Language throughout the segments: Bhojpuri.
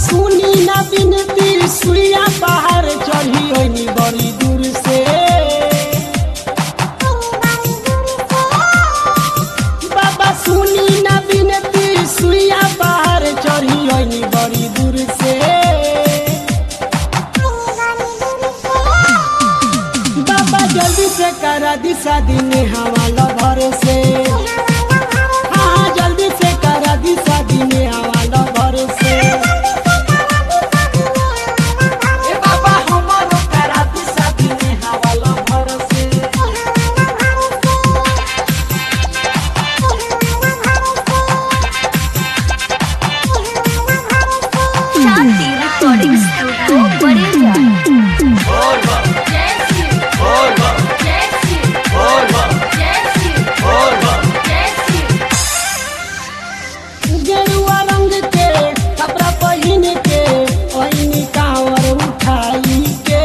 सुनी ना बिनती सुइया बाहर चढ़ी होनी बड़ी दूर से बाबा सुनी ना बिनती सुइया बाहर चढ़ी होनी बड़ी दूर से बाबा जल्दी से करा दी शादी में हवाला भर से हाँ जल्दी से करा दी शादी में हवाला भर से ए बाबा हमारो करा दी शादी में हवाला भर से शांति रिकॉर्डिंग स्टूडियो बड़ेजा गेरुआ रंग के कपड़ा पहिन के ओइनी कांवर उठाई के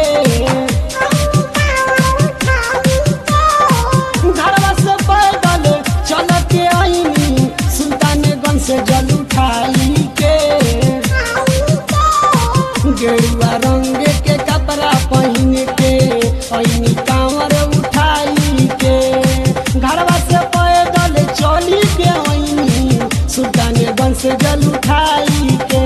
घरवा से पैदल चल के आईनी सुल्तानगंज से जल उठाई के गेरुआ रंग के कपड़ा पहिन के ओइनी कांवर उठाई के घरवा से पैदल चली के आईनी सुल्तानगंज से जल उठाई के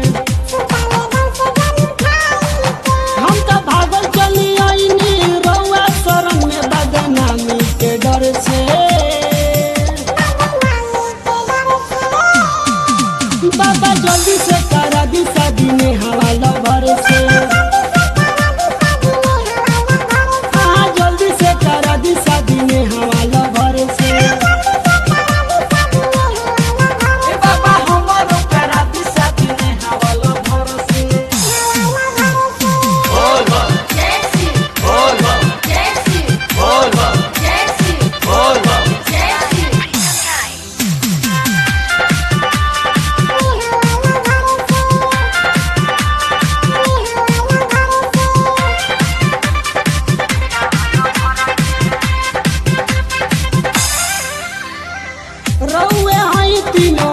हम तो भागल चली आईनी रउआ शरण में बदनामी के डर से बाबा जल्दी से करा दी शादी में हवाला भर से हाँ जल्दी से करा दी शादी में हवाला भर से ए बाबा हमारो करा दी शादी में हवाला भर से रउए हई तीनों